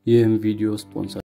ይህም ቪዲዮ ስፖንሰር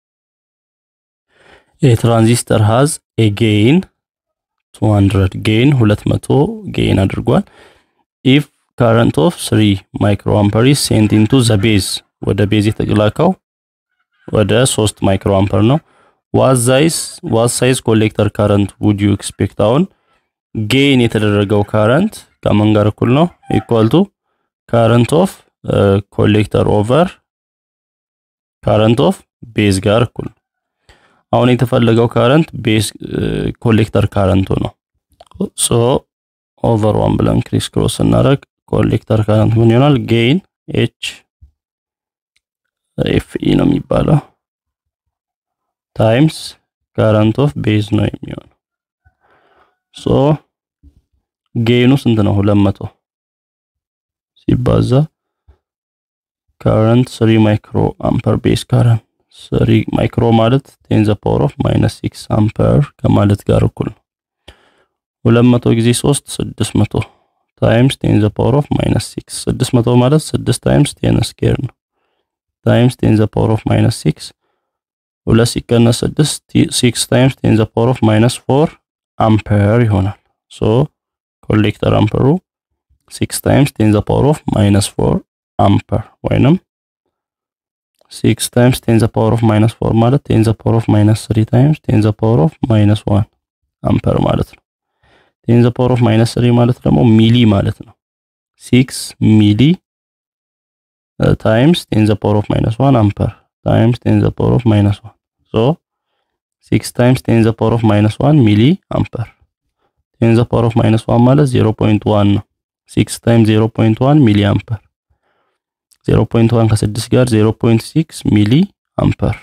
የትራንዚስተር ሃዝ ኤ ጌይን 200 ጌይን 200 ጌይን አድርጓል። ኢፍ ካረንት ኦፍ 3 ማይክሮ አምፐር ኢዝ ሴንት ኢንቱ ዘ ቤዝ ወደ ቤዝ የተላከው ወደ 3 ማይክሮ አምፐር ነው። ዋት ሳይዝ ዋት ሳይዝ ኮሌክተር ካረንት ውድ ዩ ኤክስፔክት አሁን ጌይን የተደረገው ካረንት ከምን ጋር እኩል ነው? ኢኳል ቱ ካረንት ኦፍ ኮሌክተር ኦቨር ካረንት ኦፍ ቤዝ ጋር እኩል ነው። አሁን የተፈለገው ካረንት ቤዝ ኮሌክተር ካረንቱ ነው። ሶ ኦቨር ዋን ብለን ክሪስ ክሮስ ስናደርግ ኮሌክተር ካረንት ምን ይሆናል? ጌይን ኤች ኤፍ ኢ ነው የሚባለው ታይምስ ካረንት ኦፍ ቤዝ ነው የሚሆነው። ሶ ጌይኑ ስንት ነው? ሁለት መቶ ሲባዛ ካረንት 3 ማይክሮ አምፐር ቤዝ ካረንት 3 ማይክሮ ማለት 10 ዘ ፓወር ኦፍ ማይነስ 6 አምፐር ከማለት ጋር እኩል ነው። 200 ጊዜ 3 600 ታይምስ 10 ዘ ፓወር ኦፍ ማይነስ 6 600 ማለት 6 ታይምስ 10 ስኬር ነው ታይምስ 10 ዘ ፓወር ኦፍ ማይነስ 6 ሁለት ሲቀነስ 6 6 ታይምስ 10 ዘ ፓወር ኦፍ ማይነስ 4 አምፐር ይሆናል። ሶ ኮሌክተር አምፐሩ 6 ታይምስ 10 ዘ ፓወር ኦፍ ማይነስ 4 አምፐር ወይንም 6 ታይምስ 10 ዘ ፓወር ኦፍ ማይነስ 4 ማለት 10 ዘ ፓወር ኦፍ ማይነስ 3 ታይምስ 10 ዘ ፓወር ኦፍ ማይነስ 1 አምፐር ማለት ነው። 10 ዘ ፓወር ኦፍ ማይነስ 3 ማለት ደግሞ ሚሊ ማለት ነው። 6 ሚሊ ታይምስ 10 ዘ ፓወር ኦፍ ማይነስ 1 አምፐር ታይምስ 10 ዘ ፓወር ኦፍ ማይነስ 1 ሶ 6 ታይምስ 10 ዘ ፓወር ኦፍ ማይነስ 1 ሚሊ አምፐር 10 ዘ ፓወር ኦፍ ማይነስ 1 ማለት 0.1 ነው። 6 ታይምስ 0.1 ሚሊ አምፐር 0.1 ከ6 ጋር 0.6 ሚሊ አምፐር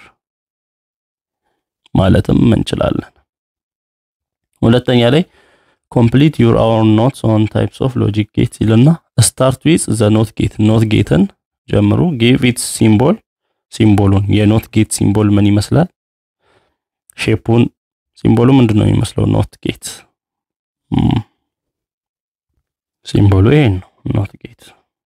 ማለትም እንችላለን። ሁለተኛ ላይ ኮምፕሊት ዩር አወር ኖትስ ኦን ታይፕስ ኦፍ ሎጂክ ጌት ይልና ስታርት ዊዝ ዘ ኖት ጌት ኖት ጌትን ጀምሩ። ጊቭ ኢትስ ሲምቦል ሲምቦሉን የኖት ጌት ሲምቦል ምን ይመስላል? ሼፑን ሲምቦሉ ምንድን ነው የሚመስለው? ኖት ጌት ሲምቦሉ ይሄን ነው ኖት ጌት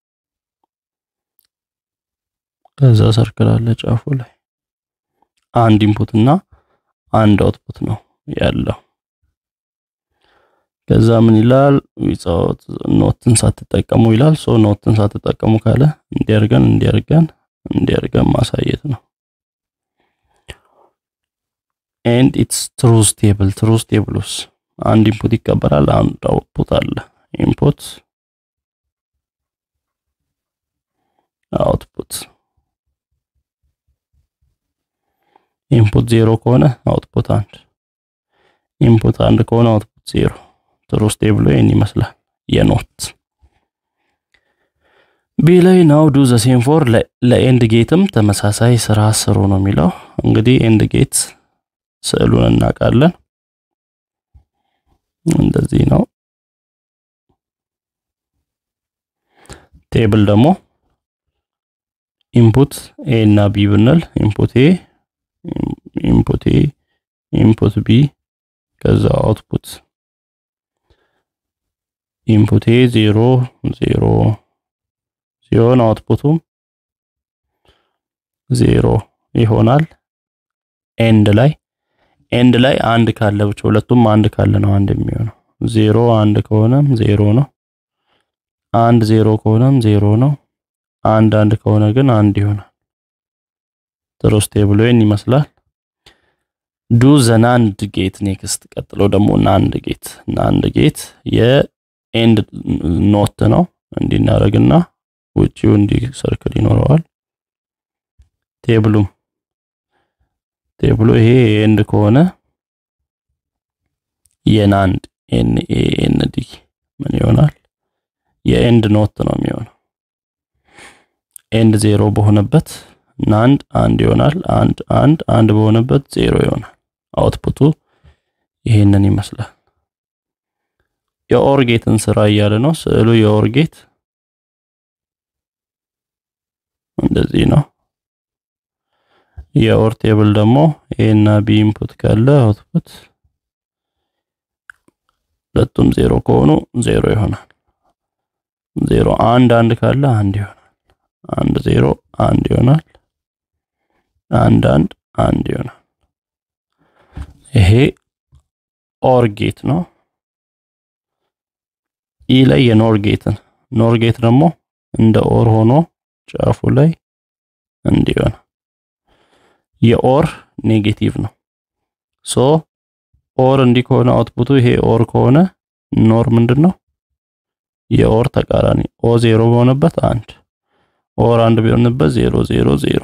ከዛ ሰርክል አለ ጫፉ ላይ አንድ ኢንፑት እና አንድ አውትፑት ነው ያለው። ከዛ ምን ይላል? ዊዛውት ኖትን ሳትጠቀሙ ይላል። ሶ ኖትን ሳትጠቀሙ ካለ እንዲያርገን እንዲያርገን እንዲያርገን ማሳየት ነው። ኤንድ ኢትስ ትሩዝ ቴብል ትሩዝ ቴብሉስ አንድ ኢንፑት ይቀበላል፣ አንድ አውትፑት አለ። ኢንፑት አውትፑት ኢንፑት ዜሮ ከሆነ አውትፑት አንድ፣ ኢንፑት አንድ ከሆነ አውትፑት ዜሮ። ትሩዝ ቴብሉ ይህን ይመስላል የኖት ቢ ላይ ናው ዱ ዘ ሴም ፎር ለኤንድ ጌትም ተመሳሳይ ስራ ስሩ ነው የሚለው። እንግዲህ ኤንድ ጌት ስዕሉን እናውቃለን። እንደዚህ ነው። ቴብል ደግሞ ኢንፑት ኤ እና ቢ ብንል ኢንፑት ኤ ኢንፑት ኤ ኢንፑት ቢ ከዛ አውትፑት ኢንፑት ኤ ዜሮ ዜሮ ሲሆን አውትፑቱም ዜሮ ይሆናል። ኤንድ ላይ ኤንድ ላይ አንድ ካለ ብቻ ሁለቱም አንድ ካለ ነው አንድ የሚሆነው። ዜሮ አንድ ከሆነም ዜሮ ነው። አንድ ዜሮ ከሆነም ዜሮ ነው። አንድ አንድ ከሆነ ግን አንድ ይሆናል። ትሩዝ ቴብሉ ይህን ይመስላል። ዱ ዘ ናንድ ጌት ኔክስት። ቀጥሎ ደግሞ ናንድ ጌት ናንድ ጌት የኤንድ ኖት ነው። እንዲናረግና ውጪው እንዲህ ሰርክል ይኖረዋል። ቴብሉም ቴብሉ ይሄ ኤንድ ከሆነ የናንድ ኤን ኤ ኤን ዲ ምን ይሆናል? የኤንድ ኖት ነው የሚሆነው። ኤንድ ዜሮ በሆነበት ናንድ አንድ ይሆናል። አንድ አንድ አንድ በሆነበት ዜሮ ይሆናል። አውትፑቱ ይሄንን ይመስላል። የኦር ጌትን ስራ እያለ ነው ስዕሉ። የኦር ጌት እንደዚህ ነው። የኦር ቴብል ደግሞ ኤ እና ቢ ኢንፑት ካለ አውትፑት ሁለቱም ዜሮ ከሆኑ ዜሮ ይሆናል። ዜሮ አንድ አንድ ካለ አንድ ይሆናል። አንድ ዜሮ አንድ ይሆናል። አንድ አንድ አንድ ይሆናል። ይሄ ኦር ጌት ነው። ኢ ላይ የኖር ጌትን ኖር ጌት ደግሞ እንደ ኦር ሆኖ ጫፉ ላይ እንዲሆን የኦር ኔጌቲቭ ነው። ሶ ኦር እንዲህ ከሆነ አውትፑቱ ይሄ ኦር ከሆነ ኖር ምንድን ነው? የኦር ተቃራኒ ኦ ዜሮ በሆነበት አንድ ኦር አንድ ቢሆንበት ዜሮ ዜሮ ዜሮ።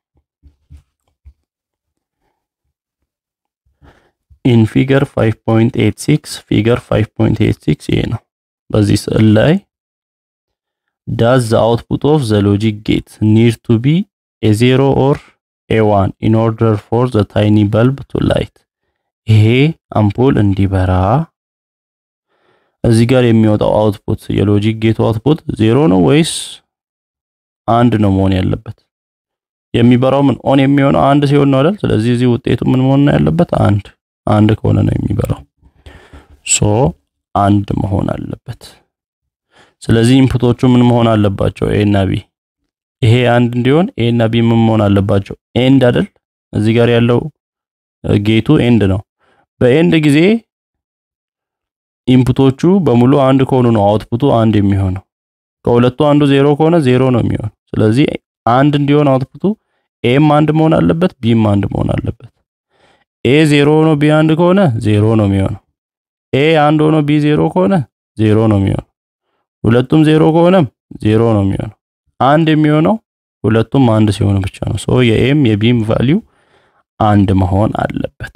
ኢን ፊገር 5.86 ፊገር 5.86 ይሄ ነው። በዚህ ስዕል ላይ ዳዝ ዘ አውትፑት ኦፍ ዘ ሎጂክ ጌት ኒድ ቱ ቢ ኤ ዜሮ ኦር ኤ ዋን ኢን ኦርደር ፎር ዘ ታይኒ በልብ ቱ ላይት። ይሄ አምፖል እንዲበራ እዚህ ጋር የሚወጣው አውትፑት የሎጂክ ጌቱ አውትፑት ዜሮ ነው ወይስ አንድ ነው መሆን ያለበት? የሚበራው ምን ኦን የሚሆነው አንድ ሲሆን ነው አይደል? ስለዚህ እዚህ ውጤቱ ምን መሆን ነው ያለበት? አንድ አንድ ከሆነ ነው የሚበራው። ሶ አንድ መሆን አለበት። ስለዚህ ኢንፑቶቹ ምን መሆን አለባቸው? ኤ እና ቢ። ይሄ አንድ እንዲሆን ኤ እና ቢ ምን መሆን አለባቸው? ኤንድ አይደል? እዚህ ጋር ያለው ጌቱ ኤንድ ነው። በኤንድ ጊዜ ኢንፑቶቹ በሙሉ አንድ ከሆኑ ነው አውትፑቱ አንድ የሚሆነው። ከሁለቱ አንዱ ዜሮ ከሆነ ዜሮ ነው የሚሆነው። ስለዚህ አንድ እንዲሆን አውትፑቱ ኤም አንድ መሆን አለበት፣ ቢም አንድ መሆን አለበት። ኤ ዜሮ ሆኖ ቢ አንድ ከሆነ ዜሮ ነው የሚሆነው። ኤ አንድ ሆኖ ቢ ዜሮ ከሆነ ዜሮ ነው የሚሆነው። ሁለቱም ዜሮ ከሆነም ዜሮ ነው የሚሆነው። አንድ የሚሆነው ሁለቱም አንድ ሲሆኑ ብቻ ነው። ሶ የኤም የቢም ቫሊዩ አንድ መሆን አለበት።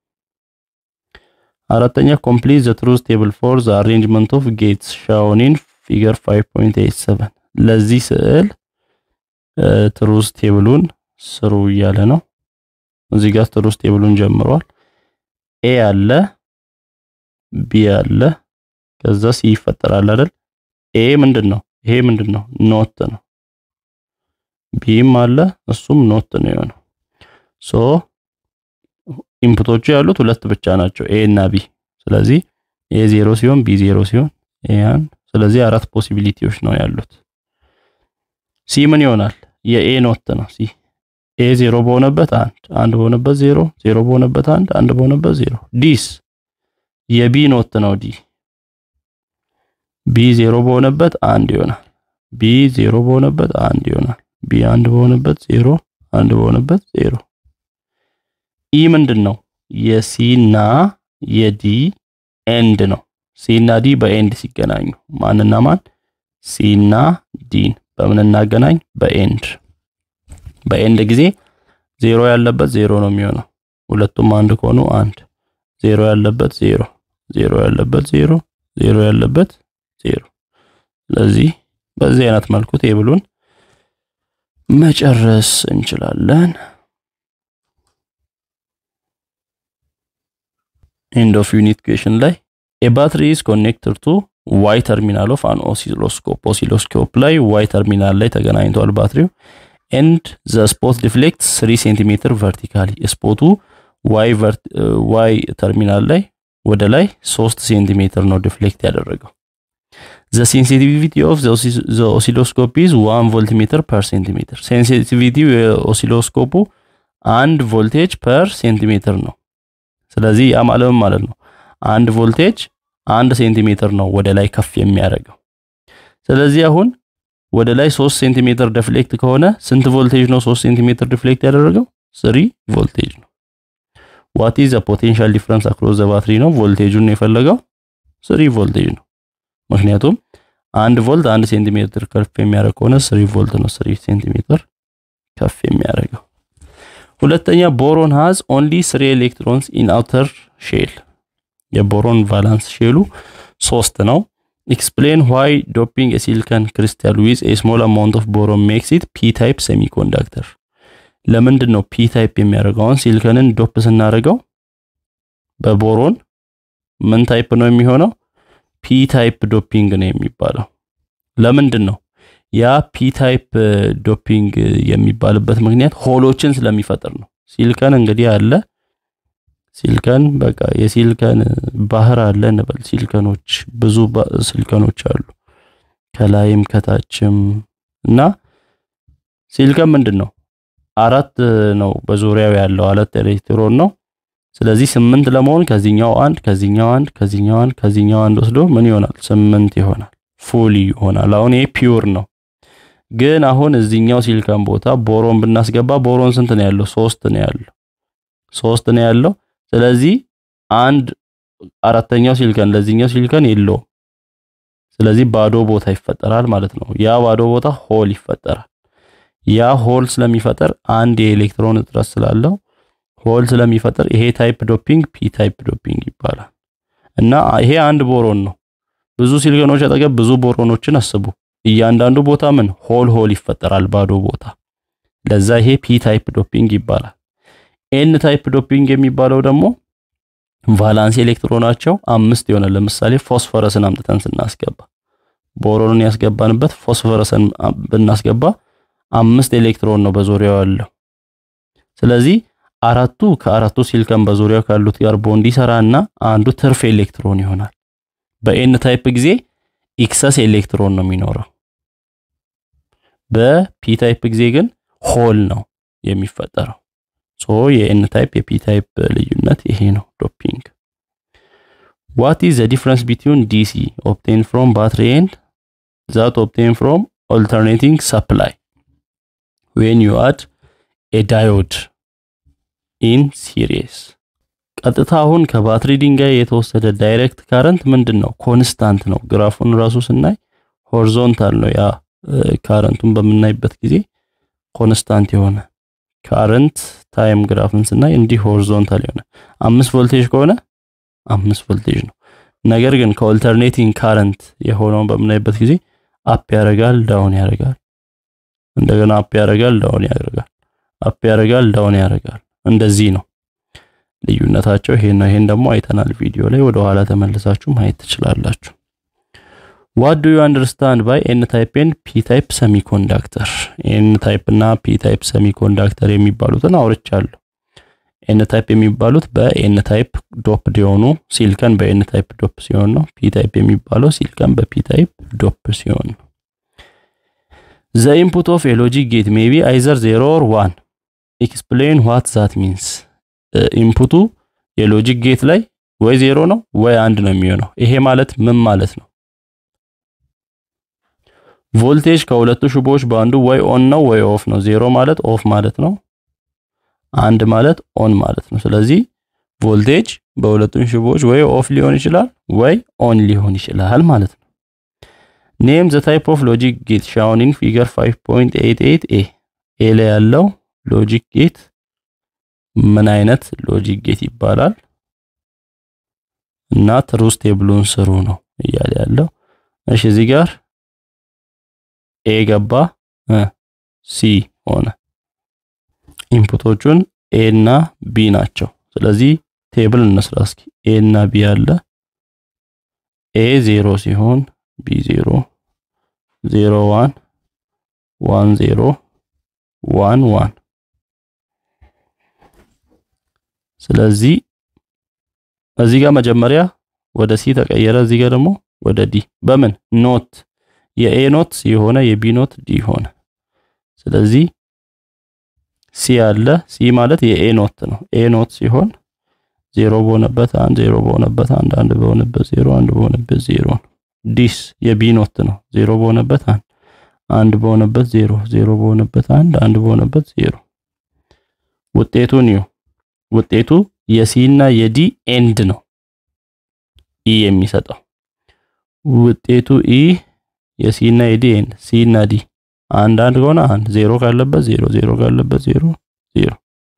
አራተኛ ኮምፕሊት ዘ ትሩዝ ቴብል ፎር ዘ አሬንጅመንት ኦፍ ጌትስ ሻውን ኢን ፊገር 5.87 ለዚህ ስዕል ትሩዝ ቴብሉን ስሩ እያለ ነው። እዚህ ጋር ትሩዝ ቴብሉን ጀምሯል። ኤ አለ፣ ቢ አለ፣ ከዛ ሲ ይፈጠራል አይደል? ኤ ምንድን ነው? ይሄ ምንድን ነው? ኖት ነው። ቢም አለ፣ እሱም ኖት ነው የሆነው። ሶ ኢንፑቶቹ ያሉት ሁለት ብቻ ናቸው ኤ እና ቢ። ስለዚህ ኤ ዜሮ ሲሆን ቢ ዜሮ ሲሆን ኤ አንድ። ስለዚህ አራት ፖሲቢሊቲዎች ነው ያሉት። ሲ ምን ይሆናል? የኤ ኖት ነው ሲ። ኤ ዜሮ በሆነበት አንድ፣ አንድ በሆነበት ዜሮ፣ ዜሮ በሆነበት አንድ፣ አንድ በሆነበት ዜሮ። ዲስ የቢ ኖት ነው ዲ። ቢ ዜሮ በሆነበት አንድ ይሆናል። ቢ ዜሮ በሆነበት አንድ ይሆናል። ቢ አንድ በሆነበት ዜሮ፣ አንድ በሆነበት ዜሮ። ኢ ምንድን ነው? የሲ እና የዲ ኤንድ ነው። ሲ እና ዲ በኤንድ ሲገናኙ ማንና ማን? ሲ እና ዲን በምን እናገናኝ? በኤንድ በኤንድ ጊዜ ዜሮ ያለበት ዜሮ ነው የሚሆነው። ሁለቱም አንድ ከሆኑ አንድ፣ ዜሮ ያለበት ዜሮ፣ ዜሮ ያለበት ዜሮ፣ ዜሮ ያለበት ዜሮ። ስለዚህ በዚህ አይነት መልኩ ቴብሉን መጨረስ እንችላለን። ኤንድ ኦፍ ዩኒት ኩዌሽን ላይ ኤ ባትሪ ኢዝ ኮኔክትድ ቱ ዋይ ተርሚናል ኦፍ አን ኦሲሎስኮፕ ኦሲሎስኮፕ ላይ ዋይ ተርሚናል ላይ ተገናኝቷል ባትሪው ኤንድ ዘ ስፖት ዲፍሌክት 3 ሴንቲሜትር ቨርቲካሊ ስፖቱ ዋይ ዋይ ተርሚናል ላይ ወደ ላይ 3 ሴንቲሜትር ነው ዲፍሌክት ያደረገው ዘ ሴንሲቲቪቲ ኦፍ ዘ ኦሲሎስኮፕ ኢዝ 1 ቮልት ሜትር ፐር ሴንቲሜትር ሴንሲቲቪቲው የኦሲሎስኮፑ አንድ ቮልቴጅ ፐር ሴንቲሜትር ነው ስለዚህ ያ ማለት ማለት ነው አንድ ቮልቴጅ አንድ ሴንቲሜትር ነው ወደ ላይ ከፍ የሚያደርገው። ስለዚህ አሁን ወደ ላይ 3 ሴንቲሜትር ዲፍሌክት ከሆነ ስንት ቮልቴጅ ነው 3 ሴንቲሜትር ዲፍሌክት ያደረገው? 3 ቮልቴጅ ነው። ዋት ኢዝ ዘ ፖቴንሻል ዲፍረንስ አክሮስ ዘ ባትሪ ነው ቮልቴጁን የፈለገው 3 ቮልቴጅ ነው። ምክንያቱም አንድ ቮልት አንድ ሴንቲሜትር ከፍ የሚያደርግ ከሆነ 3 ቮልት ነው 3 ሴንቲሜትር ከፍ የሚያደርገው። ሁለተኛ ቦሮን ሃዝ ኦንሊ ስሪ ኤሌክትሮንስ ኢን አውተር ሼል የቦሮን ቫላንስ ሼሉ ሶስት ነው። ኤክስፕሌን ዋይ ዶፒንግ ሲሊከን ክሪስታል ዊዝ ኤ ስሞል አማውንት ኦፍ ቦሮን ሜክስ ኢት ፒ ታይፕ ሴሚኮንዳክተር። ለምንድን ነው ፒ ታይፕ የሚያደርገው? አሁን ሲሊከንን ዶፕ ስናደርገው በቦሮን ምን ታይፕ ነው የሚሆነው? ፒ ታይፕ ዶፒንግ ነው የሚባለው። ለምንድን ነው ያ ፒ ታይፕ ዶፒንግ የሚባልበት ምክንያት ሆሎችን ስለሚፈጥር ነው። ሲሊከን እንግዲህ አለ ሲሊከን በቃ የሲሊከን ባህር አለ እንበል። ሲሊከኖች ብዙ ሲሊከኖች አሉ ከላይም ከታችም እና ሲሊከን ምንድን ነው አራት ነው በዙሪያው ያለው አራት ኤሌክትሮን ነው። ስለዚህ ስምንት ለመሆን ከዚህኛው አንድ ከዚህኛው አንድ ከዚህኛው አንድ ከዚህኛው አንድ ወስዶ ምን ይሆናል? ስምንት ይሆናል። ፉል ይሆናል። አሁን ይሄ ፒውር ነው። ግን አሁን እዚህኛው ሲሊከን ቦታ ቦሮን ብናስገባ ቦሮን ስንት ነው ያለው? ሶስት ነው ያለው። ሶስት ነው ያለው። ስለዚህ አንድ አራተኛው ሲሊከን ለዚህኛው ሲሊከን የለውም። ስለዚህ ባዶ ቦታ ይፈጠራል ማለት ነው። ያ ባዶ ቦታ ሆል ይፈጠራል። ያ ሆል ስለሚፈጠር አንድ የኤሌክትሮን እጥረት ስላለው ሆል ስለሚፈጠር ይሄ ታይፕ ዶፒንግ ፒ ታይፕ ዶፒንግ ይባላል። እና ይሄ አንድ ቦሮን ነው። ብዙ ሲሊከኖች አጠገብ ብዙ ቦሮኖችን አስቡ። እያንዳንዱ ቦታ ምን ሆል ሆል ይፈጠራል፣ ባዶ ቦታ። ለዛ ይሄ ፒ ታይፕ ዶፒንግ ይባላል። ኤን ታይፕ ዶፒንግ የሚባለው ደግሞ ቫላንስ ኤሌክትሮናቸው አምስት የሆነ ለምሳሌ ፎስፈረስን አምጥተን ስናስገባ ቦሮንን ያስገባንበት ፎስፈረስን ብናስገባ አምስት ኤሌክትሮን ነው በዙሪያው ያለው። ስለዚህ አራቱ ከአራቱ ሲሊከን በዙሪያው ካሉት ጋር ቦንድ ይሰራና አንዱ ትርፍ ኤሌክትሮን ይሆናል። በኤን ታይፕ ጊዜ ኢክሰስ ኤሌክትሮን ነው የሚኖረው። በፒ ታይፕ ጊዜ ግን ሆል ነው የሚፈጠረው። ሶ የኤን ታይፕ የፒ ታይፕ ልዩነት ይሄ ነው ዶፒንግ። ዋት ኢዝ ዘ ዲፍረንስ ቢትዊን ዲሲ ኦብቴን ፍሮም ባትሪ ኤንድ ዛት ኦብቴን ፍሮም ኦልተርኔቲንግ ሰፕላይ ዌን ዩ አድ ኤ ዳዮድ ኢን ሲሪስ። ቀጥታ አሁን ከባትሪ ድንጋይ የተወሰደ ዳይሬክት ካረንት ምንድን ነው? ኮንስታንት ነው። ግራፉን ራሱ ስናይ ሆሪዞንታል ነው። ያ ካረንቱን በምናይበት ጊዜ ኮንስታንት የሆነ ካረንት ታይም ግራፍን ስናይ እንዲህ ሆሪዞንታል የሆነ አምስት ቮልቴጅ ከሆነ አምስት ቮልቴጅ ነው። ነገር ግን ከኦልተርኔቲንግ ካረንት የሆነውን በምናይበት ጊዜ አፕ ያደርጋል፣ ዳውን ያደርጋል፣ እንደገና አፕ ያደርጋል፣ ዳውን ያደርጋል፣ አፕ ያደርጋል፣ ዳውን ያደርጋል። እንደዚህ ነው ልዩነታቸው። ይሄ ነው። ይሄን ደግሞ አይተናል ቪዲዮ ላይ ወደ ኋላ ተመልሳችሁ ማየት ትችላላችሁ። ዋት ዱ ዩ አንደርስታንድ ባይ ኤን ታይፕ ኤንድ ፒ ታይፕ ሰሚኮንዳክተር? ኤን ታይፕ እና ፒ ታይፕ ሰሚኮንዳክተር የሚባሉትን አውርቻለሁ። ኤን ታይፕ የሚባሉት በኤን ታይፕ ዶፕ የሆኑ ሲሊከን በኤን ታይፕ ዶፕ ሲሆን ነው። ፒ ታይፕ የሚባለው ሲሊከን በፒ ታይፕ ዶፕ ሲሆን ነው። ዘ ኢንፑት ኦፍ ኤ ሎጂክ ጌት ሜቢ አይዘር ዜሮ ኦር ዋን ኤክስፕሌን ዋት ዛት ሚንስ ኢንፑቱ የሎጂክ ጌት ላይ ወይ ዜሮ ነው ወይ አንድ ነው የሚሆነው። ይሄ ማለት ምን ማለት ነው? ቮልቴጅ ከሁለቱ ሽቦዎች በአንዱ ወይ ኦን ነው ወይ ኦፍ ነው። ዜሮ ማለት ኦፍ ማለት ነው። አንድ ማለት ኦን ማለት ነው። ስለዚህ ቮልቴጅ በሁለቱም ሽቦዎች ወይ ኦፍ ሊሆን ይችላል ወይ ኦን ሊሆን ይችላል ማለት ነው። ኔም ዘ ታይፕ ኦፍ ሎጂክ ጌት ሻውን ኢን ፊገር 5.88 ኤ ኤ ላይ ያለው ሎጂክ ጌት ምን አይነት ሎጂክ ጌት ይባላል? እና ትሩዝ ቴብሉን ስሩ ነው እያለ ያለው። እሺ እዚህ ጋር ኤ ገባ ሲ ሆነ። ኢንፑቶቹን ኤ እና ቢ ናቸው። ስለዚህ ቴብል እንስራ እስኪ። ኤ እና ቢ አለ። ኤ ዜሮ ሲሆን ቢ ዜሮ ዜሮ ዋን ዋን ዜሮ ዋን ዋን ስለዚህ እዚህ ጋር መጀመሪያ ወደ ሲ ተቀየረ። እዚህ ጋር ደግሞ ወደ ዲ በምን ኖት የኤ ኖት የሆነ የቢ ኖት ዲ ሆነ። ስለዚህ ሲ አለ። ሲ ማለት የኤ ኖት ነው። ኤ ኖት ሲሆን ዜሮ በሆነበት አንድ፣ ዜሮ በሆነበት አንድ፣ አንድ በሆነበት ዜሮ፣ አንድ በሆነበት ዜሮ ነው። ዲስ የቢ ኖት ነው። ዜሮ በሆነበት አንድ፣ አንድ በሆነበት ዜሮ፣ ዜሮ በሆነበት አንድ፣ አንድ በሆነበት ዜሮ። ውጤቱን ይሁ ውጤቱ የሲ እና የዲ ኤንድ ነው ኢ የሚሰጠው ውጤቱ ኢ የሲ እና የዲ ኤንድ ሲ እና ዲ አንድ አንድ ከሆነ አንድ ዜሮ ካለበት ዜሮ ዜሮ ካለበት ዜሮ ዜሮ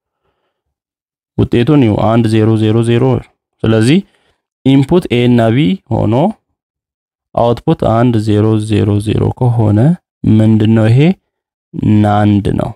ውጤቱን ይሁ አንድ ዜሮ ዜሮ ዜሮ ስለዚህ ኢንፑት ኤ እና ቢ ሆኖ አውትፑት አንድ ዜሮ ዜሮ ዜሮ ከሆነ ምንድነው ይሄ ናንድ ነው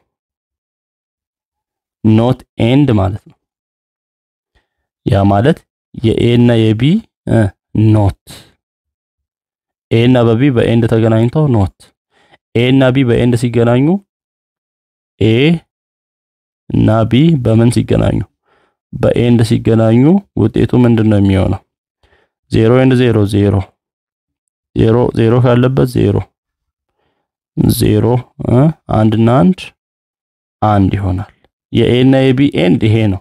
ኖት ኤንድ ማለት ነው ያ ማለት የኤ እና የቢ ኖት ኤ እና በቢ በኤንድ ተገናኝተው ኖት ኤ እና ቢ በኤንድ ሲገናኙ ኤ እና ቢ በምን ሲገናኙ በኤንድ ሲገናኙ ውጤቱ ምንድን ነው የሚሆነው? ዜሮ ኤንድ ዜሮ ዜሮ ዜሮ ዜሮ ካለበት ዜሮ ዜሮ አንድ እና አንድ አንድ ይሆናል። የኤ እና የቢ ኤንድ ይሄ ነው።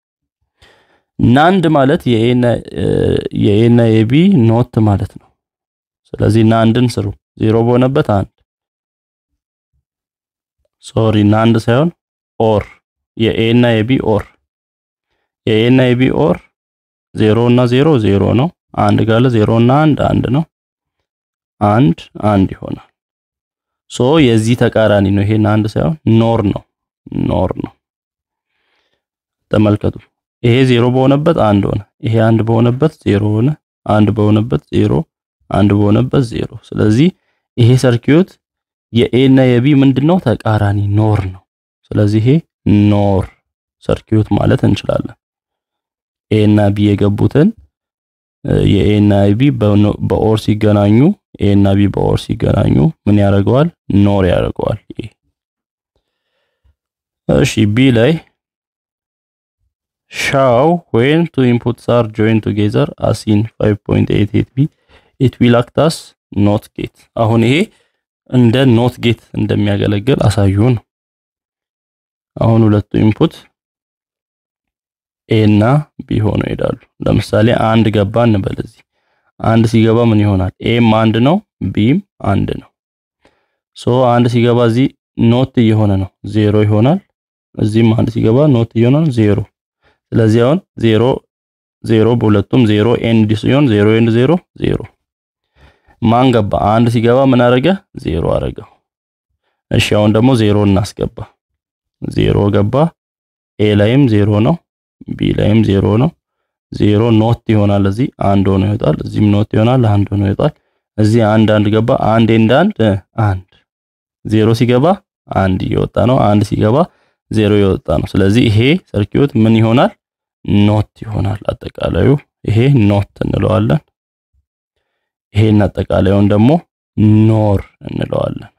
ናንድ ማለት የኤ እና የቢ ኖት ማለት ነው። ስለዚህ ናንድን ስሩ። ዜሮ በሆነበት አንድ ሶሪ ናንድ ሳይሆን ኦር የኤ እና የቢ ኦር የኤ እና የቢ ኦር ዜሮ እና ዜሮ ዜሮ ነው። አንድ ካለ ዜሮ እና አንድ አንድ ነው። አንድ አንድ ይሆናል። ሶ የዚህ ተቃራኒ ነው። ይሄ አንድ ሳይሆን ኖር ነው። ኖር ነው። ተመልከቱ። ይሄ ዜሮ በሆነበት አንድ ሆነ። ይሄ አንድ በሆነበት ዜሮ ሆነ። አንድ በሆነበት ዜሮ፣ አንድ በሆነበት ዜሮ። ስለዚህ ይሄ ሰርኪዩት የኤ እና የቢ ምንድነው ተቃራኒ ኖር ነው። ስለዚህ ይሄ ኖር ሰርኪዩት ማለት እንችላለን። ኤ እና ቢ የገቡትን የኤ እና ቢ በኦር ሲገናኙ ኤ እና ቢ በኦር ሲገናኙ ምን ያደርገዋል? ኖር ያደርገዋል። እሺ ቢ ላይ ሻው when two inputs are joined together as in 5.88b it will act as not gate አሁን ይሄ እንደ ኖት ጌት እንደሚያገለግል አሳዩን። አሁን ሁለቱ ኢንፑት ኤ እና ቢ ሆነው ይሄዳሉ። ለምሳሌ አንድ ገባ እንበል። እዚህ አንድ ሲገባ ምን ይሆናል? ኤም አንድ ነው፣ ቢም አንድ ነው። ሶ አንድ ሲገባ እዚህ ኖት እየሆነ ነው፣ ዜሮ ይሆናል። እዚህም አንድ ሲገባ ኖት እየሆነ ነው፣ ዜሮ። ስለዚህ አሁን ዜሮ ዜሮ በሁለቱም ዜሮ ኤንድ ሲሆን ዜሮ ኤንድ ዜሮ ዜሮ ማን ገባ? አንድ ሲገባ ምን አረገ? ዜሮ አረገው። እሺ አሁን ደግሞ ዜሮ እናስገባ። ዜሮ ገባ። ኤ ላይም ዜሮ ነው፣ ቢ ላይም ዜሮ ነው። ዜሮ ኖት ይሆናል። እዚህ አንድ ሆኖ ይወጣል። እዚህም ኖት ይሆናል፣ አንድ ሆኖ ይወጣል። እዚህ አንድ አንድ ገባ። አንድ ኤንድ አንድ አንድ። ዜሮ ሲገባ አንድ እየወጣ ነው። አንድ ሲገባ ዜሮ እየወጣ ነው። ስለዚህ ይሄ ሰርኪዩት ምን ይሆናል? ኖት ይሆናል። አጠቃላዩ ይሄ ኖት እንለዋለን። ይሄን አጠቃላዩን ደግሞ ኖር እንለዋለን።